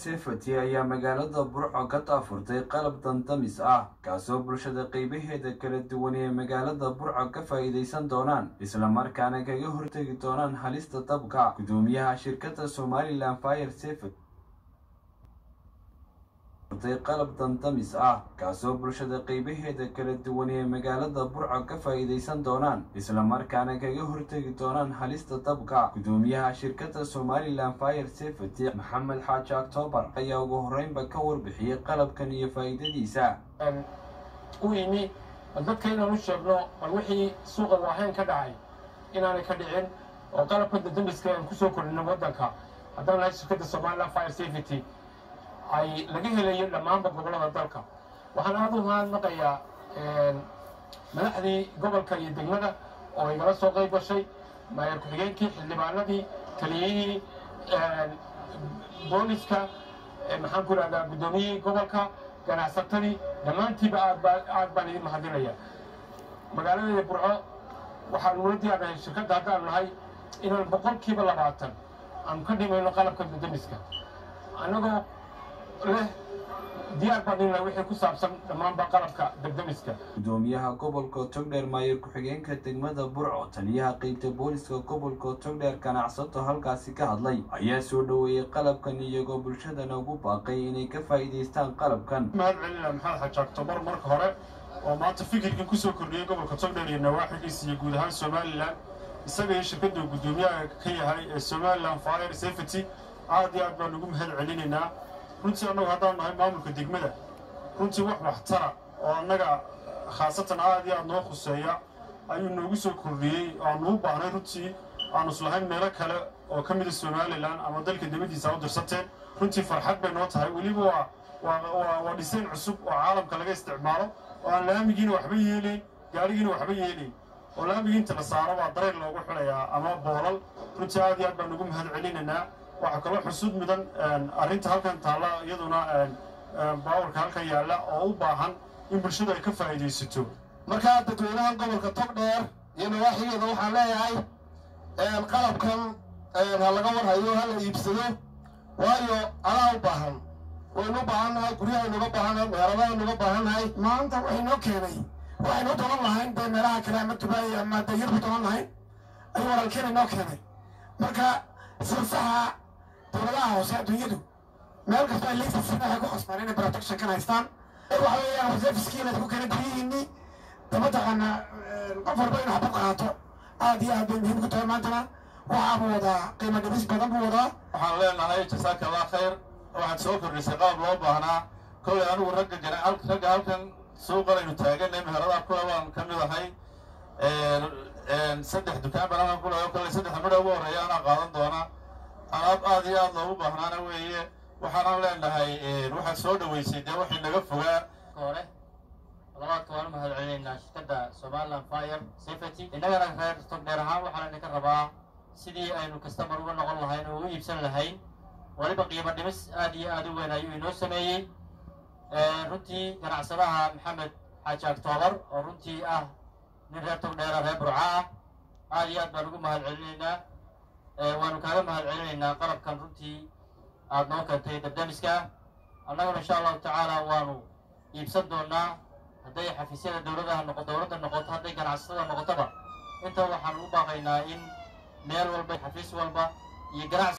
sefati ayaa magaalada burco ka daafurtay qalab dandamis ah kaasoo bulshada qeybaheeda kala duwan ee magaalada burco ka faa'iidaysan doonaan islamarkaana kaga hortegi doonaan halista dabka gudoomiyaha shirkadda somalilan fire sefat qalab dandamis ah kaasoo bulshada qeybaheeda kala duwan ee magaalada burco ka faa'iidaysan doonaan islamarkaana kaga hortegi doonaan halista dabka gudoomiyaha shirkadda somalilan fire sefati maxamed xaaji octoobar ayaa ugu horeynba ka warbixiyey qalabkan iyo faa'iidadiisa u yimi dadka inaan u sheegno bal wixii suuqa waahayn ka dhacay inaanay ka dhicin oo qalabka dandamiska aan kusoo kordhino waddanka haddaan nahay shirkadda somalilan fire safety ay laga helayo dhammaanba gobollada dalka waxaan aada u mahadnaqayaa madaxdii gobolka iyo degmada oo igala soo qayb gashay maayar ku-xigeenkii xildhibaanadii taliyihii booliska maxaan ku ihahdaa guddoomiyihii gobolka ganacsatadii dhammaantiiba aad baan idin mahadinaya magaaladeeda burco waxaan ula diyaarnahay shirkadda haddaan nahay inaan boqolkiiba labaatan aan ka dhimayno qalabka dandamiska annagoo leh diyaar badina wixii ku saabsan dhammaanba qalabka degdemiska gudoomiyaha gobolka togdheer maayar ku-xigeenka degmada burco taliyaha qeybta booliska gobolka togdheer ganacsato halkaasi ka hadlay ayaa soo dhoweeyey qalabkan iyagoo bulshadana ugu baaqay inay ka faa'iidaystaan qalabkan mahad celina maxamed xaji octobar marka hore oo maanta fikirkan kusoo kordhiyey gobolka togdheer iyo nawaaxigiisa iyo guud ahaan somalilan isaga iyo shirkadda gudoomiyaha ka yahay ee somalilan fire safety aad iyo aad baan ugu mahad celinaynaa runtii annagu haddaan nahay maamulka degmada runtii wax waxtara oo annaga khaasatan aad iyo aad noo khuseeya ayuu noogu soo kordhiyey aanu u baahnay runtii aanu islahayn meelo kale oo ka mida somalilan ama dalka dibaddiisa u dirsateen runtii farxad bay noo tahay weliba waa waa dhisayn cusub oo caalamka laga isticmaalo oo aan laamigiina waxba yeelayn gaarigiina waxba yeelayn oo laamigii inta la saaro baa dareen loogu xulayaa ama boolal runtii aad iyo aad baan ugu mahad celinaynaa waxaa kaloo xusuud mudan arrinta halkan taalla iyaduna baawarka halkan yaalla oo u baahan in bulshadu ay ka faa'iidaysato markaa dadweynaha gobolka togdheer iyo nawaaxigeeda waxaan leeyahay qalabkan ha laga warhayo ha la iibsado waayo adaa u baahan waynu u baahannahay guryahaynuga baahannahay meeradahaynuga baahannahay maanta waxaynoo keenay waxaynu u dolan lahayn dee meelaha kale ama dubaay ama dayar ku dolan lahayn ayuu walaalkeena inoo keenay marka silsaha dowladaha hoose adduunyadu meel kasta ay leysasiin waxay ku khasbaan inay protection kan haystaan waxa weeyaan reserviskii inaad ku kala guryihiinni daba taqaana qof walba inuu xabad qaato aad iyo aad bay muhiim ku tahay maantana waxaa buu wadaa qiimo dhibis badan buu wadaa waxaan leenahay jasaaka allah khayr waxaad soo kordhisay qaab loo baahnaa kollay anigu ragga gana ragga halkan suuqanaynu taaganay meheradaha kula baan ka mid ahay saddex dukaan baan halkan kulahay kollay saddexda midha ugu horreeya anaa qaadan doona alaab aad iyo aad loogu baahnaana weeye waxaanaan leenahay waxaad soo dhoweysay dee waxay naga fogaa hore labaadka waan u mahad celinaynaa shirkadda somalilan fire safety innagana reer togdheer ahaan waxaan idinka rabaa sidii aynu kastamar uga noqon lahayn oo u iibsan lahayn weliba qiimo dhimis aad iyo aad u weyn ayuu inoo sameeyey runtii ganacsadaha maxamed xaaji octoobar oo runtii ah nin reer togdheera reer burca ah aad iyo aad baan ugu mahad celinaynaa waanu kaaga mahad celinaynaa qalabkan runtii aada noo keentay dabdamiska annaguna insha allahu tacaala waanu iibsan doonaa hadday xafiisyada dowladaha noqo dowladda noqoto hadday ganacsatada noqotoba inta waxaan ugu baaqaynaa in meel walba xafiis walba iyo ganacsi